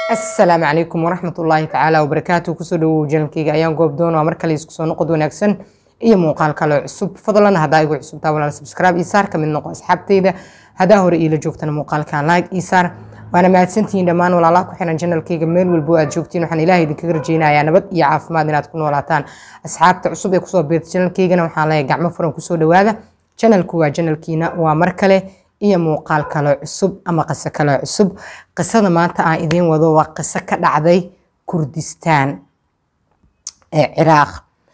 asalaamu calaykum waraxmat ullaahi tacaala wabarakaatu kusoo dhawow janalkeyga ayaan goob doon waa mar kale isku soo noqod wanaagsan iyo muuqaal kale cusub fadlan haddaa igu cusubtaa walaal subscribe ii saar kamid noqo asxaabteyda haddaa hore iila joogtana muuqaalkan like ii saar waana mahadsantihiin dhammaan walaalaha ku xiran janalkeyga meel walbo aad joogtiin waxaan ilaahay idinkaga rajeynayaa nabad iyo caafimaad inaad ku noolaataan asxaabta cusub ee kusoo beerta janalkeygana waxaan leeyahay gacmo furan kusoo dhawaada janalku waa janalkiina waa mar kale iyo muuqaal kale cusub ama qiso kale cusub qisada maanta aan idiin wado waa qiso ka dhacday kurdistaan ee ciraaq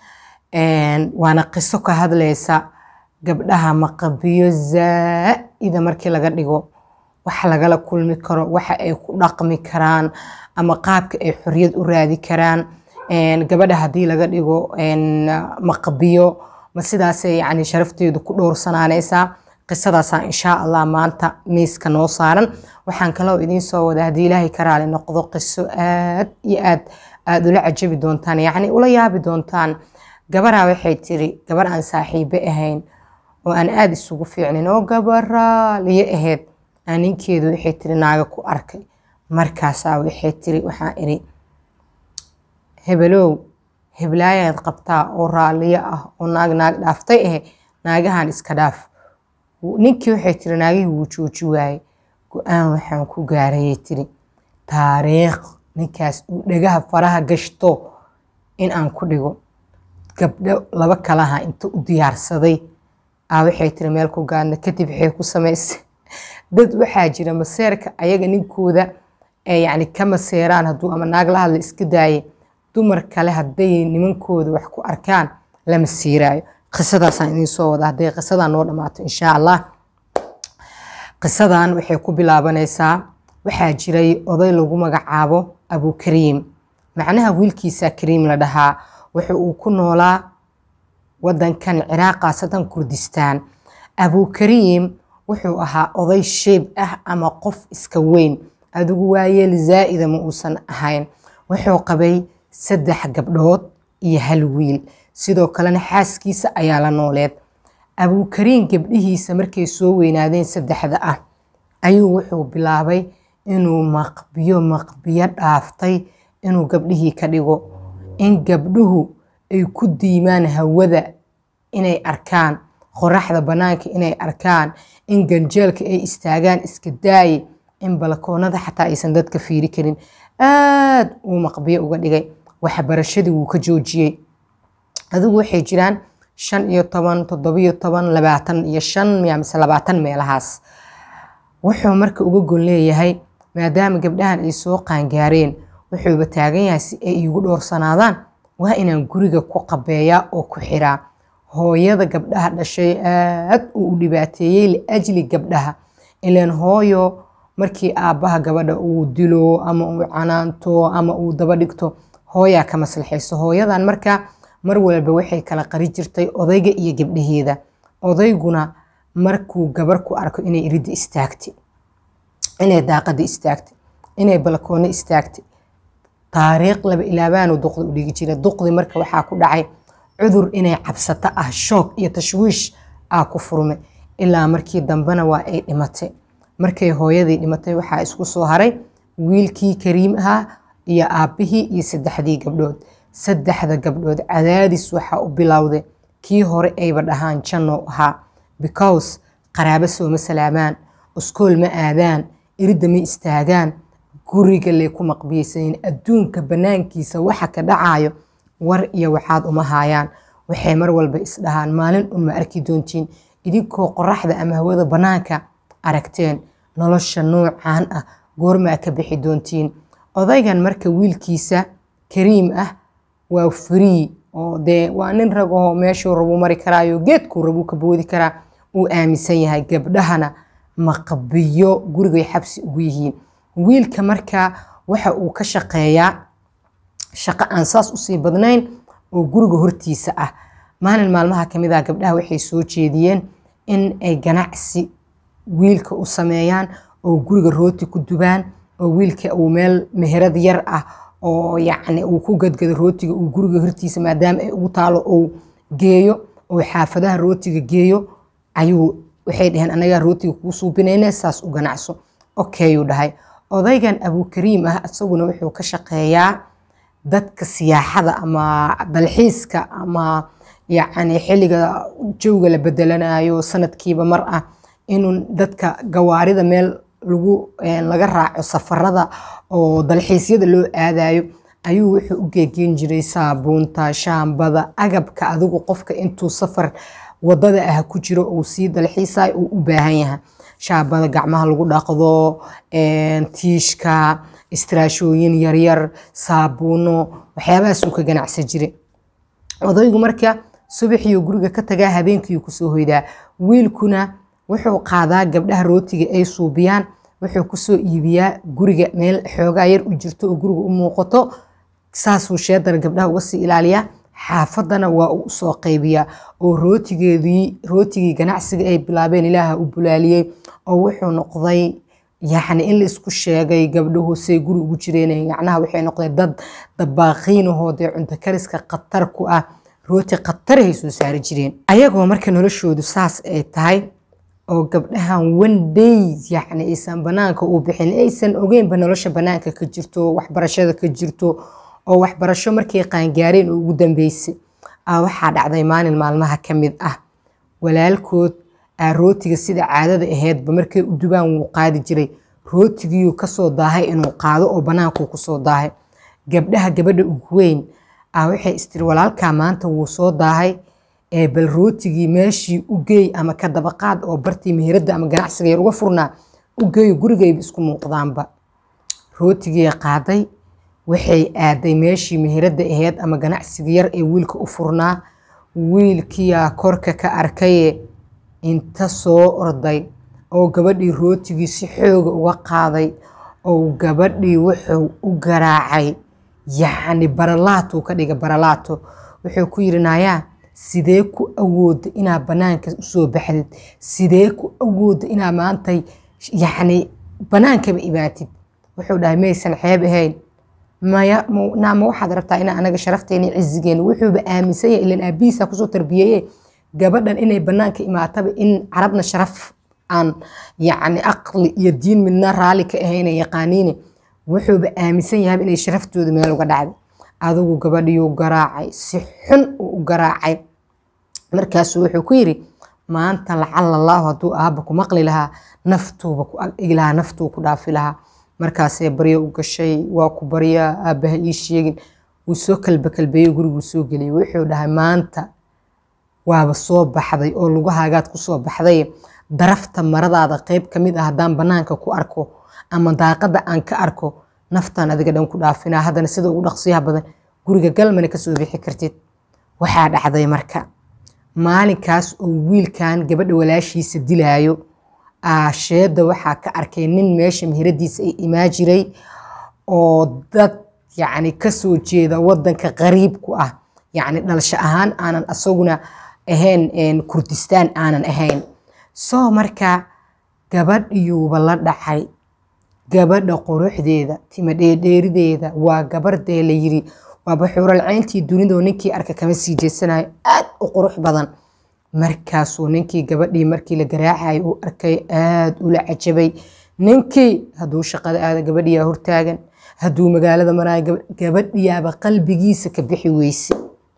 waana qiso ka hadlaysa gabdhaha maqabiyo zaa'ida markii laga dhigo wax lagala kulmi karo waxa ay ku dhaqmi karaan ama qaabka ay xoriyad u raadi karaan gabadha haddii laga dhigo maqabiyo ma sidaasay yani sharafteedu ku dhowrsanaanaysaa qisadaasaan insha allah maanta miiska noo saaran waxaan kaloo idiin soo wada haddii ilaahay ka raali noqdo qiso aad iyo aad aada ula cajabi doontaan yacni ula yaabi doontaan gabaraa waxay tiri gabar aan saaxiibe ahayn oo aan aada isugu fiicnin oo gabaraaliyo ahayd aan ninkeedu waxay tiri naaga ku arkay markaasaa waxay tiri waxaan iri hebelow heblaayaad qabtaa oo raaliyo ah oo naag naag dhaaftay ahe naagahan iska dhaaf ninkii waxay tiri naagihii wuu jooji waaye go-aan waxaan ku gaarayay tiri taariikh ninkaas uu dhagaha faraha gashto in aan ku dhigo gabdho laba kalaha inta u diyaarsaday aa waxay tiri meel ku gaadna kadib waxay ku samaysay dad waxaa jira maseerka ayaga ninkooda yani ka maseeraan hadduu ama naag la hadla iska daaye dumar kale hadday nimankooda wax ku arkaan lama siiraayo qisadaasaan idiin soo wada hadday qisadan noo dhammaato insha allah qisadan waxay ku bilaabanaysaa waxaa jiray oday lagu magacaabo abukariim macnaha wiilkiisa kariim la dhahaa wuxa uu ku noolaa wadankan ciraaq khaasatan kurdistaan abukariim wuxuu ahaa oday sheeb ah ama qof iska weyn adigu waayeel zaa'ida ma uusan ahayn wuxuu qabay saddex gabdhood iyo hal wiil sidoo kalena xaaskiisa ayaa la nooleed abukariin gabdhihiisa markay soo weynaadeen saddexda ah ayuu wuxuu bilaabay inuu maqbiyo maqbiyo dhaaftay inuu gabdhihii ka dhigo in gabdhuhu ay ku diimaan hawada inay arkaan qoraxda bannaanka inay arkaan in ganjeelka ay istaagaan iska daaye in balkoonada xataa aysan dadka fiiri karin aad uu maqbiyo uga dhigay waxbarashadii wuu ka joojiyey adigu waxay jiraan shan iyo toban toddobiyo toban labaatan iyo shan miya mise labaatan meelahaas wuxuu marka uga gon leeyahay maadaama gabdhahan ay soo qaangaareen wuxuuba taagan yahay si ay iigu dhowrsanaadaan waa inaan guriga ku qabeeyaa oo ku xiraa hooyada gabdhaha dhashay aad uu u dhibaateeyey liajli gabdhaha ilaan hooyo markii aabbaha gabadha uu dilo ama uu canaanto ama uu daba dhigto hooyaa ka maslaxayso hooyadan marka mar walba waxay kala qari jirtay odayga iyo gabdhaheeda odayguna markuu gabar ku arko inay iridda istaagtay inay daaqada istaagtay inay balkoonno istaagtay taariikh laba ilaabaanu duqda u dhigi jira duqdi marka waxaa ku dhacay cudur inay cabsato ah shoog iyo tashwiish aa ku furmay ilaa markii dambena waa ay dhimatay markay hooyadii dhimatay waxaa isku soo haray wiilkii kariim ahaa iyo aabbihii iyo saddexdii gabdhood saddexda gabdhood cadaadis waxaa u bilowday kii hore ayba dhahaan janno ahaa because qaraabo sooma salaamaan iskool ma aadaan iridda ma istaagaan guriga lay ku maqbiyeysanin adduunka bannaankiisa waxa ka dhacayo war iyo waxaad uma haayaan waxay mar walba isdhahaan maalin un ma arki doontiin idinkoo qoraxda ama hawada bannaanka aragteen nolosha noocaan ah goormaa ka bixi doontiin odaygan marka wiilkiisa kariim ah waa free oo dee waa nin ragahoo meeshuu rabuu mari karaayo geedkuu rabuu ka boodi karaa uu aaminsan yahay gabdhahana maqbiyo gurigay xabsi ugu yihiin wiilka marka waxa uu ka shaqeeyaa shaqo aan saas usii badnayn oo guriga hortiisa ah maalin maalmaha kamid ah gabdhaha waxay soo jeediyeen in ay ganacsi wiilka u sameeyaan oo guriga rooti ku dubaan oo wiilka uu meel meherad yar ah oo yacni uu ku gadgado rootiga uu guriga hortiisa maadaama ay ugu taalo uu geeyo oo xaafadaha rootiga geeyo ayuu waxay dhaheen anagaa rootiga kuu suubinayna saas u ganacso okayuu dhahay odaygan abukariim ah isaguna wuxuu ka shaqeeyaa dadka siyaaxada ama dalxiiska ama yacni xilliga jawga la bedelanayo sanadkiiba mar ah inuu dadka gawaarida meel lagu laga raaco safarada oo dalxiisyada loo aadayo ayuu wuxuu u geegeyn jiray saabuunta shaambada agabka adigu qofka intuu safar wadada ah ku jiro uu sii dalxiisayo uu u baahan yahay shaambada gacmaha lagu dhaqdo tiishka istiraashooyin yaryar saabuuno waxyaabahaasuu ka ganacsan jiray odaygu marka subaxiyo guriga ka tagaa habeenkiiu kusoo hoydaa wiilkuna wuxuu qaadaa gabdhaha rootiga ay suubiyaan wuxuu kusoo iibiyaa guriga meel xoogaa yar u jirto oo guriga u muuqato saasuu sheedana gabdhaha uga sii ilaaliyaa xaafadana waa uu usoo qaybiyaa oo rootigeedii rootigii ganacsiga ay bilaabeen ilaaha u bulaaliyey oo wuxuu noqday yacni in la isku sheegay gabdhahu say guri ugu jireen yacnaha waxay noqdeen dad dabaaqiinahoo dee cunto kariska khatar ku ah rooti khatarahay soo saari jireen ayagoo marka noloshoodu saas ay tahay oo gabdhahan one day yacni aysan banaanka u bixin aysan ogeynba nolosha banaanka ka jirto waxbarashada ka jirto oo waxbarasho markay qaangaareen oo ugu dambeysay waxaa dhacday maalin maalmaha ka mid ah walaalkood aa rootiga sida caadada aheydba markay u dubaan wuu qaadi jiray rootigiiyuu kasoo daahay inuu qaado oo banaankuu kusoo daahay gabdhaha gabadha ugu weyn a waxay istiri walaalkaa maanta wuu soo daahay ee bal rootigii meeshii u geey ama ka dabaqaad oo bartii meherada ama ganacsiga yar uga furnaa u geeyo gurigayba isku muuqdaanba rootigii qaaday waxay aaday meeshii meherada aheyd ama ganacsiga yar ee wiilka u furnaa wiilkiyaa korka ka arkaye inta soo orday oo gabadhii rootigii si xooga uga qaaday oo gabadhii wuxuu u garaacay yacni baralaatuu ka dhiga baralaato wuxuu ku yidhi naayaa sidee ku awooda inaa banaanka usoo baxdid sidee ku awooda inaa maantay yacni banaankaba imaatid wuxuu dhahay maysan xeeb ahayn maya naama waxaad rabtaa inaa anaga sharafteena cizigeena wuxuuba aaminsan yahay ilan aabihiisa kusoo tarbiyeeye gabadhan inay banaanka imaataba in carabna sharaf aan yacni aqli iyo diin midna raalli ka ahayna yaqaaniine wuxuuba aaminsan yahay inay sharaftooda meel uga dhacday adigu gabadhiyuu garaacay si xun uu u garaacay markaasuu wuxuu ku yidhi maanta lacala allaahu hadduu aabba ku maqli lahaa naftuuba ku agi lahaa naftuu ku dhaafi lahaa markaasee baryo u gashay waa ku baryaa aabbaha ii sheegin wuu soo kalba kalbeeyey guriguu soo geliyay wuxuu dhahay maanta waaba soo baxday oo lugahaagaad ku soo baxday darafta maradaada qayb ka mid ah haddaan bannaanka ku arko ama daaqadda aan ka arko naftaan adiga dhan ku dhaafinaa haddana sida ugu dhaqsiyaha badan guriga galmana kasoo bixi kartid waxaa dhacday marka maalinkaas oo wiilkan gabadha walaashiisa dilaayo aasheedda waxaa ka arkay nin meesha meheradiisa ay imaa jiray oo dad yacni kasoo jeeda wadanka qariib ku ah yacni dhalasho ahaan aanan asaguna ahayn kurdistaan aanan ahayn soo marka gabadhiyuuba la dhacay gabadha quruxdeeda tima dheerdheerideeda waa gabardee la yiri waaba xuuralcayntii dunidoo ninkii arka kama sii jeesanayo aad u qurux badan markaasuu ninkii gabadhii markii la garaacay uu arkay aad ula cajabay ninkii hadduu shaqada aada gabadhiyaa hortaagan hadduu magaalada maraayo gabadhiyaaba qalbigiisa ka bixi weyse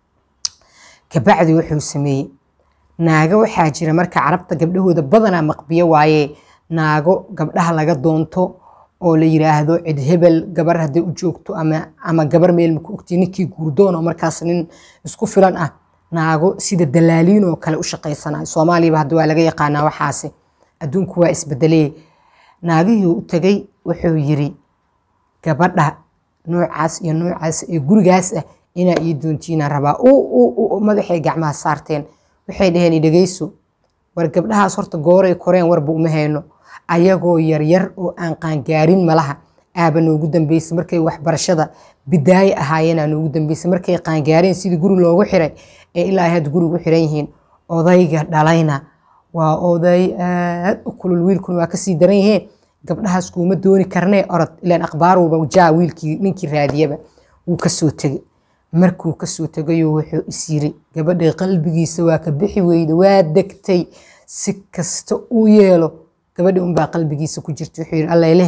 kabacdi wuxuu sameeyey naago waxaa jira marka carabta gabdhahooda badanaa maqbiyo waaye naago gabdhaha laga doonto oo la yiraahdo cid hebel gabar hadday u joogto ama gabar meel maku ogti ninkii guurdoon oo markaas nin isku filan ah naago sida dalaaliin oo kale u shaqaysanayo soomaaliyaba hadda waa laga yaqaanaa waxaasi adduunku waa isbedelee naagihii u tagay wuxuu yiri gabadha noocaas iyo noocaas ee gurigaas ah inaa ii doontiina rabaa madaxay gacmaha saarteen waxay dhaheen idhegeyso war gabdhahaas horta gooray koreen warba uma hayno ayagoo yaryar oo aan qaangaarin malaha aaba noogu dambeysay markay waxbarashada bidaaye ahaayeenaa noogu dambeysay markay qaangaareen sidii guri loogu xiray ee ilaa had gurigu u xiran yihiin odayga dhalayna waa oday aad u kulul wiilkuna waa kasii daran yiheen gabdhahaas kuuma dooni karnee orod ilaan akhbaaruuba jaa wiilkii ninkii raadiyaba wuu kasoo tegey markuu kasoo tegayo wuxuu is yiri gabadha qalbigiisa waa ka bixi weyda waa degtay si kasta uu yeelo gabadhi unbaa qalbigiisa ku jirta wuxuu yiri allailehe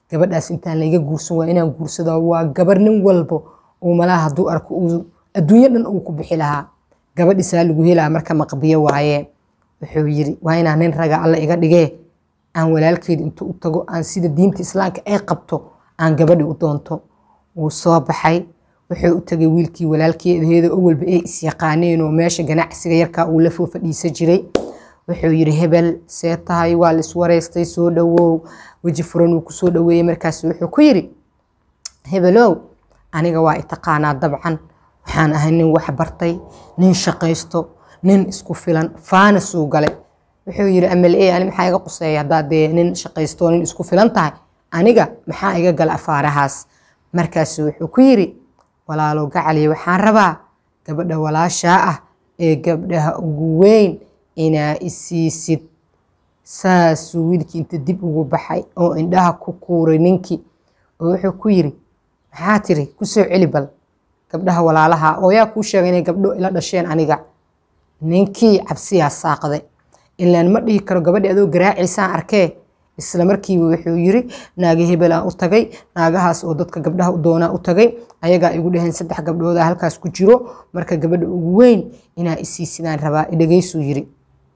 gabadhaas intaan layga guursan waa inaan guursado waa gabar nin walbo uu malaha hadduu arko uu adduunyo dhan uu ku bixi lahaa gabadhisaa lagu helaa marka maqbiyo waaye wuxuu yiri waa inaan nin raga alla iga dhigee aan walaalkeed intuu u tago aan sida diinta islaamka ay qabto aan gabadhi u doonto wuu soo baxay wuxuu u tagay wiilkii walaalkeedaheeda oo walba ay isyaqaaneen oo meesha ganacsiga yarkaa uu la foo fadhiisa jiray wuxuu yiri hebel see tahay waa la iswareystay soo dhawow weji furan uu kusoo dhaweeyey markaas wuxuu ku yiri hebelow aniga waa itaqaanaa dabcan waxaan ahay nin wax bartay nin shaqaysto nin isku filan faana suu gale wuxuu yiri amale ani maxaa iga quseeya haddaa dee nin shaqaysto nin isku filan tahay aniga maxaa iga gala afaarahaas markaasu wuxuu ku yiri walaalow gacaliya waxaan rabaa gabadha walaashaa ah ee gabdhaha ugu weyn inaa isiisid saasuu wiilkii inta dib ugu baxay oo indhaha ku kuuray ninkii oo wuxuu ku yiri maxaa tiri kusoo celi bal gabdhaha walaalaha oo yaa kuu sheegay inay gabdho ila dhasheen aniga ninkii cabsiyaa saaqday ilaan ma dhihi karo gabadhi adoo garaaciisaan arkee isla markiiba wuxuu yiri naagi hebelaan u tagay naagahaas oo dadka gabdhaha u doonaa u tagay ayagaa igu dhaheen saddex gabdhooda halkaas ku jiro marka gabadha ugu weyn inaa isiisidaan rabaa idhageysuu yiri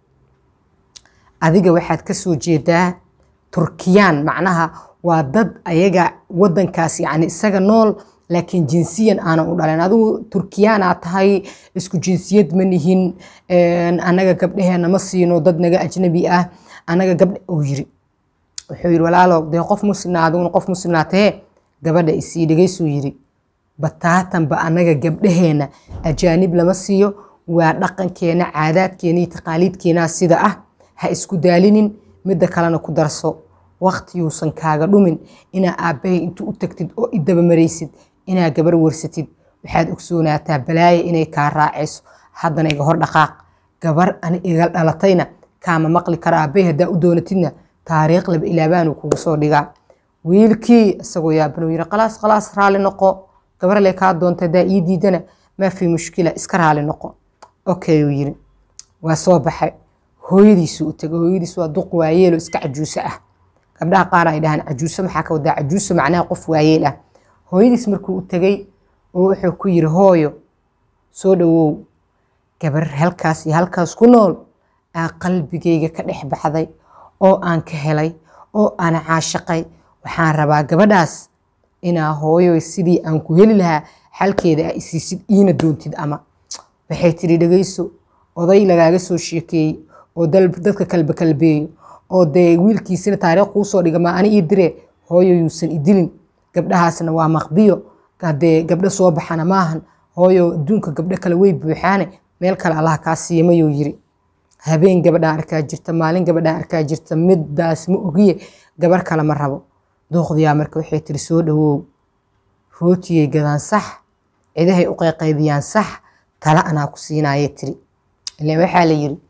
adiga waxaad ka soo jeedaa turkiyaan macnaha waa dad ayaga wadankaas yani isaga nool laakiin jinsiyan aanan u dhalen adigu turkiyaanaa tahay isku jinsiyad ma nihin annaga gabdhaheena ma siino dad naga ajnabi ah annaga gabdha uu yiri wuxuu yiri walaalo dee qof muslimna adiguna qof muslimnaa tahee gabadha isii dhegeysuu yiri bataatanba annaga gabdhaheena ajaanib lama siiyo waa dhaqankeena caadaadkeena iyo taqaaliidkeenaa sida ah ha isku daalinin midda kalena ku darso waqtiyuusan kaaga dhumin inaa aabbahay intuu u tagtid oo idabamaraysid inaa gabar warsatid waxaad ogsoonaataa balaaye inay kaa raacayso haddana iga hor dhaqaaq gabar ani iga dhalatayna kaama maqli kara aabbay haddaa u doonatidna taariikh laba ilaabaanuu kugu soo dhigaa wiilkii isagoo yaabanuu yiri khalaas khalaas raali noqo gabar le kaa doonta haddaa ii diidana maa fi mushkila iska raali noqo okay uu yiri waa soo baxay hooyadiisu u tegay hooyadiisu waa duq waayeelo iska cajuuso ah gabdhaha qaar ay dhahaan cajuuso maxaa ka wadaa cajuuso macnaha qof waayeel ah hooyadiis markuu u tegay oo wuxuu ku yiri hooyo soo dhawow gabar halkaas iyo halkaas ku nool aa qalbigayga ka dhex baxday oo aan ka helay oo aan caashaqay waxaan rabaa gabadhaas inaa hooyo sidii aan ku heli lahaa xalkeeda a isiisid iina doontid ama waxay tiri dhegayso oday lagaaga soo sheekeeyey oo dadka kalba kalbeeyo oo dee wiilkiisina taariikh kuu soo dhiga maa ani ii dire hooyo yuusan idilin gabdhahaasna waa maqbiyo dee gabdho soo baxana maahan hooyo adduunka gabdho kale way buuxaane meel kale allaha kaa siiya mayuu yiri habeen gabadhaan arkaa jirta maalin gabadhaan arkaa jirta midaas ma ogiye gabar kale ma rabo dooqdiyaa marka waxay tiri soo dhawow rootiyay gadaan sax cidahay u qayqaydiyaan sax tala anaa ku siinaaya tiri ilaan waxaa la yiri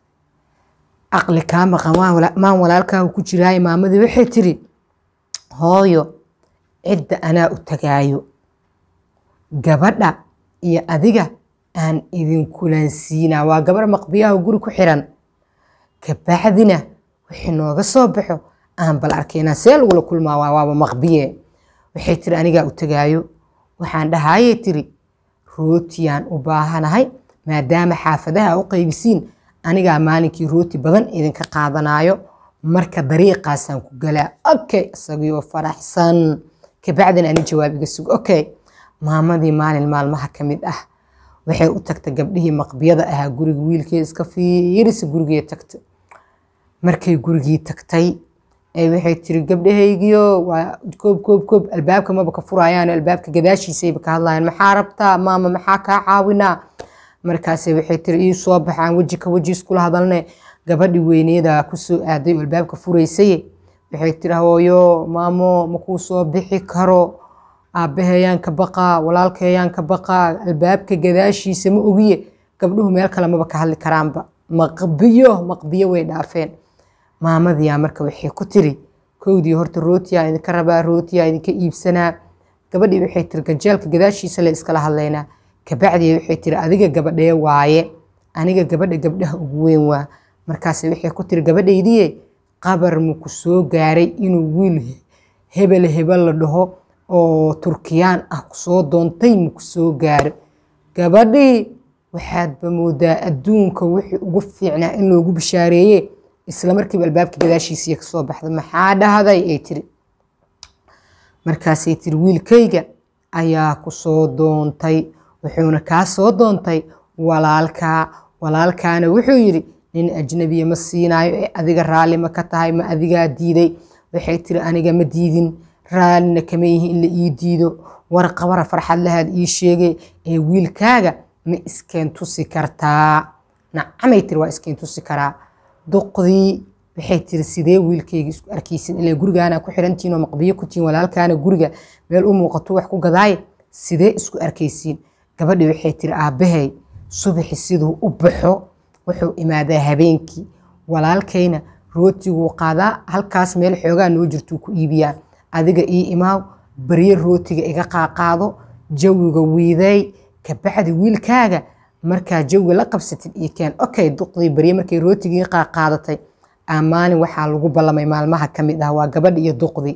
aqli kaa maqan maan walaalkaagu ku jiraaye maamadii waxay tiri hooyo cidda anaa u tagaayo gabadha iyo adiga aan idinkulansiinaa waa gabar maqbiyaha guri ku xiran kabacdina wixii nooga soo baxo aan bal arkaynaa see lagula kulmaa waaba maqbiye waxay tiri anigaa u tagaayo waxaan dhahayay tiri rootiyaan u baahanahay maadaama xaafadaha u qaybisiin anigaa maalinkii rooti badan idinka qaadanayo marka dariiqaasaan ku galaa okay isagiioo faraxsan kabacdina ani jawaab iga sugo okay maamadii maalin maalmaha ka mid ah waxay u tagta gabdhihii maqbiyada ahaa guriga wiilkee iska fiirisa gurigee tagta markay gurigii tagtay waxay tiri gabdhahaygiyo waa koob koob koob albaabka maba ka furayaan albaabka gadaashiisayba ka hadlayaan maxaa rabtaa maama maxaa kaa caawinaa markaase waxay tiri ii soo baxaan weji ka weji iskula hadalne gabadhi weyneeda kusoo aaday oo albaabka furaysaye waxay tiri hooyo maamo makuu soo bixi karo aabahayaan ka baqaa walaalkayaan ka baqaa albaabka gadaashiisa ma ogiye gabdhuhu meel kale maba ka hadli karaanba maqbiyo maqbiyo way dhaafeen maamadiyaa marka waxay ku tiri kowdii horta rootiyaa idinka rabaa rootiyaa idinka iibsanaa gabadhii waxay tiri ganjeelka gadaashiisa le iskala hadlaynaa kabacdii waxay tiri adiga gabadhee waaye aniga gabadha gabdhaha ugu weyn waa markaas waxay ku tiri gabadhaydiye qabar maku soo gaaray inuu wiil hebel hebel la dhaho oo turkiyaan ah kusoo doontay maku soo gaaro gabadhii waxaadba moodaa adduunka wixii ugu fiicnaa in loogu bishaareeye isla markiiba albaabka gadaashiisiiya kasoo baxda maxaa dhahday ay tiri markaasay tiri wiilkayga ayaa ku soo doontay wuxuuna kaa soo doontay walaalkaa walaalkaana wuxuu yidhi nin ajnabiya ma siinaayo ee adiga raalli ma ka tahay ma adigaa diiday waxay tiri aniga ma diidin raallina kama yihi in la ii diido warqabara farxad lahaad ii sheegay ee wiilkaaga ma iskeen tusi kartaa nacamay tiri waa iskeen tusi karaa duqdii waxay tiri sidee wiilkayga isku arkaysin ilaa gurigaana ku xirantihin oo maqbiyo ku tihin walaalkaana guriga meel u muuqato wax ku gadaaye sidee isku arkaysiin gabadhii waxay tiri aabbahay subaxi siduu u baxo wuxuu imaadaa habeenkii walaalkayna rootiguu qaadaa halkaas meel xoogaa noo jirtuu ku iibiyaa adiga ii imaaw barye rootiga iga qaaqaado jawiga wiiday kabacdi wiilkaaga markaa jawiga la qabsatid iyo keen okay duqdii barye markay rootigii qaaqaadatay maalin waxaa lagu ballamay maalmaha ka mid ah waa gabadha iyo duqdi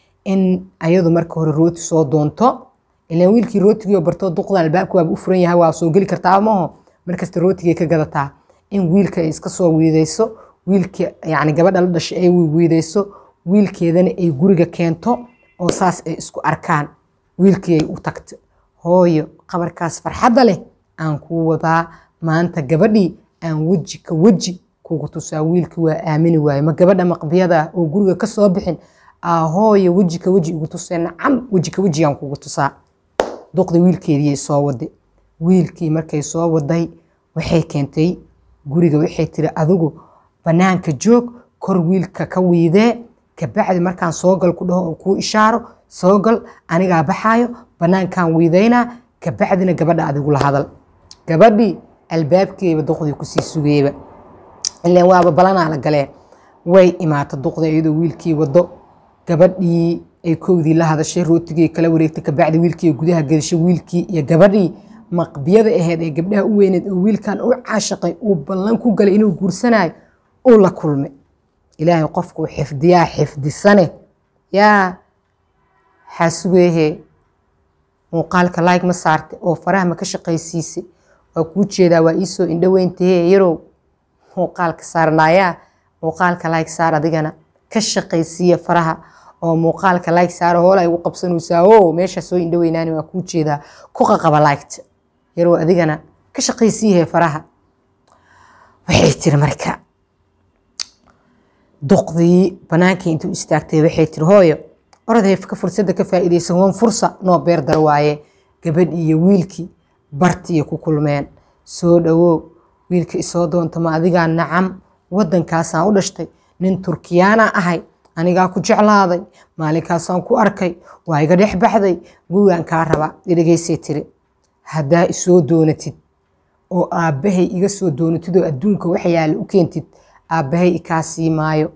in ayadu marka hore rooti soo doonto ilaan wiilkii rootigii barto duqdan albaabka waaba u furan yahay waa soo geli kartaa maho markasta rootigay ka gadataa in wiilka ay iska soo wiidayso wiilka yani gabadha la dhashay ay wiidayso wiilkeedana ay guriga keento oo saas ay isku arkaan wiilkii ay u tagto hooyo qabarkaas farxadda leh aan kuu wadaa maanta gabadhii aan weji ka weji kugu tusaa wiilka waa aamini waaye ma gabadha maqbiyada oo guriga ka soo bixin hooyo weji ka weji igu tusee nacam weji ka wejiyaan kugu tusaa duqda wiilkeediiyay soo waday wiilkii markay soo waday waxay keentay guriga waxay tiri adigu bannaanka joog kor wiilka ka wiidee kabacdi markaan soogal ku dhaho oo kuu ishaaro soogal anigaa baxaayo bannaankaan wiidaynaa kabacdina gabadha adigu la hadal gabadhii albaabkeeba duqdii kusii sugeeba ilaan waaba balanaa la galeen way imaata duqda iyadoo wiilkii wado gabadhii ay kowdii la hadashay rootigii kala wareegtay kabacdi wiilkii gudaha gedashay wiilkii iyo gabadhii maqbiyada aheyd ee gabdhaha u weyneed oo wiilkan u caashaqay uu ballan ku galay inuu guursanayo uu la kulmay ilaahay qofkuu xifdiyaa xifdisane yaa xaasugeehe muuqaalka laayg ma saarte oo faraha ma ka shaqaysiisay waa kuu jeedaa waa iisoo indhoweyntahe yarow muuqaalka saarnaayaa muuqaalka laayg saar adigana ka shaqaysiiya faraha oo muuqaalka laayg saara hoola igu qabsanaysaa o meeshaa soo indhoweynaani waa kuu jeedaa ku qaqaba laygta yarow adigana ka shaqaysiiyahe faraha waxay tiri marka duqdii banaankii intuu istaagtay waxay tiri hooyo orodhay ka fursadda ka faa'iidaysan wan fursa noo beer dar waaye gabadhii iyo wiilkii bartiiyo ku kulmeen soo dhawow wiilka isoo doonta ma adigaa nacam waddankaasaan u dhashtay nin turkiyaana ahay anigaa ku jeclaaday maalinkaasaan ku arkay waa iga dhex baxday gurigaan kaa rabaa idhigaysay tiri haddaa isoo doonatid oo aabbahay iga soo doonatid oo adduunka wax yaala u keentid aabbahay ikaa sii maayo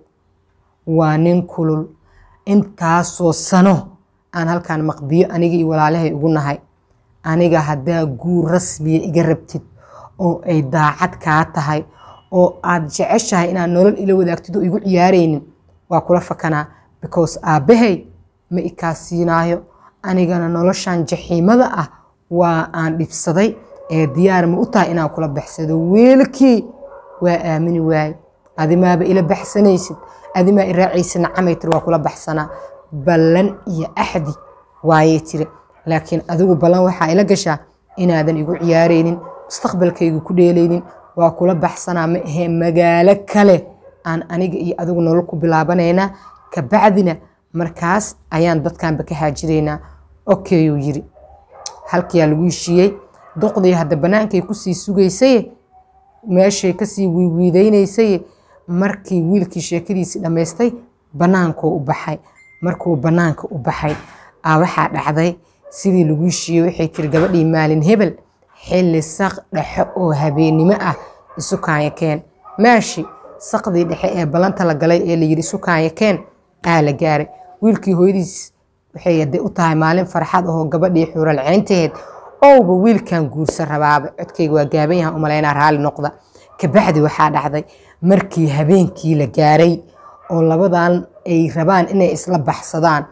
waa nin kulul intaasoo sano aan halkaan maqbiyo aniga iyo walaalahay ugu nahay aniga haddaa guur rasmiya iga rabtid oo ay daacad kaa tahay oo aad jeceshahay inaad nolol ila wadaagtid oo igu ciyaaraynin waa kula fakanaa because aabbahay ma ikaa siinaayo anigana noloshan jaxiimada ah waa aan dhibsaday ee diyaar ma u tahay inaan kula baxsado wiilkii waa aamini waaye adimaaba ila baxsanaysid adimaa iraacaysa nacamay tiri waa kula baxsanaa ballan iyo axdi waayay tiri laakiin adigu ballan waxaa ila gashaa inaadan igu ciyaaraynin mustaqbalkayga ku dheelaynin waa kula baxsanaa ma ahee magaalo kale aan aniga iyo adigu nolol ku bilaabanaynaa kabacdina markaas ayaan dadkanba ka haajiraynaa okeyuu yiri halkiyaa lagu heshiiyey duqdii hadda bannaankay kusii sugaysaye meeshay kasii wiiwiidaynaysay markii wiilkii sheekadiisii dhammaystay bannaankuu u baxay markuu bannaanka u baxay aa waxaa dhacday sidii lagu heshiiyey waxay tiri gabadhii maalin hebel xilli saq dhexe oo habeennimo ah isu kaanyakeen maashi saqdii dhexe ee ballanta la galay ee layidhi isu kaanyakeen aa la gaaray wiilkii hooyadiis waxay ade u tahay maalin farxad ahoo gabadhii xuuralceyntaheed owba wiilkan guursan rabaaba codkayga waa gaaban yahan umalaynaa raalli noqda kabacdi waxaa dhacday markii habeenkii la gaaray oo labadan ay rabaan inay isla baxsadaan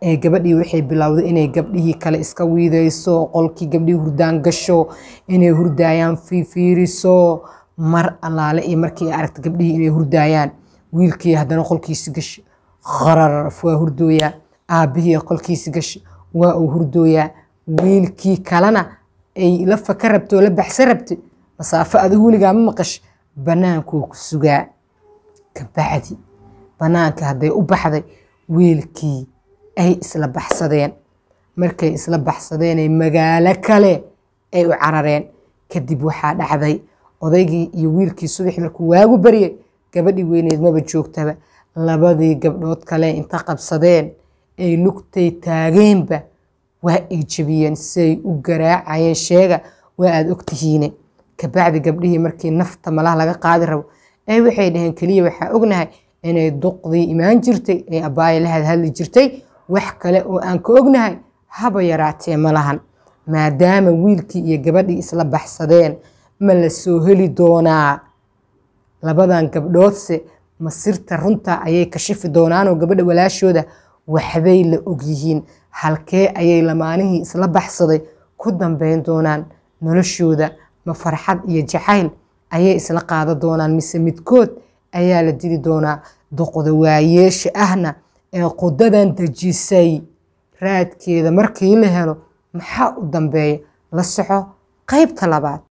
ee gabadhii waxay bilowday inay gabdhihii kale iska wiidayso qolkii gabdhihii hurdaan gasho inay hurdaayaan fiifiiriso mar allaale iyo markii ay aragta gabdhihii inay hurdaayaan wiilkii haddana qolkiisi gasho qararaf waa hurdooyaa aabbihii qolkiisi gasho waa uu hurdooyaa wiilkii kalena ay la faka rabto oo la baxsan rabtay masaafo adigu weligaa ma maqash bannaankuu ku sugaa kabacdi bannaanka hadday u baxday wiilkii ay isla baxsadeen markay isla baxsadeenay magaalo kale ay u carareen kadib waxaa dhacday odaygii iyo wiilkii subaxii markuu waagu baryay gabadhii weyneed maba joogtaba labadii gabdhood kale inta qabsadeen ay lugtay taageenba waa ay jebiyeen siay u garaacayeen sheega waa aada ogtihiine kabacdi gabdhihii markii nafta malaha laga qaadi rabo ay waxay dhaheen keliya waxaa ognahay inay duqdii imaan jirtay ay abbaaya la hadhadli jirtay wax kale oo aan ka ognahay haba yaraatee ma lahan maadaama wiilkii iyo gabadhii isla baxsadeen ma la soo heli doonaa labadan gabdhoodse masirta runta ayay kashifi doonaanoo gabadha walaashooda waxbay la ogyihiin halkee ayay lamaanihii isla baxsaday ku dambeyn doonaan noloshooda ma farxad iyo jacayl ayay isla qaada doonaan mise midkood ayaa la dili doonaa duqda waayeesha ahna ee qudadan dejisay raadkeeda markii la helo maxaa u dambeeya la soco qaybta labaad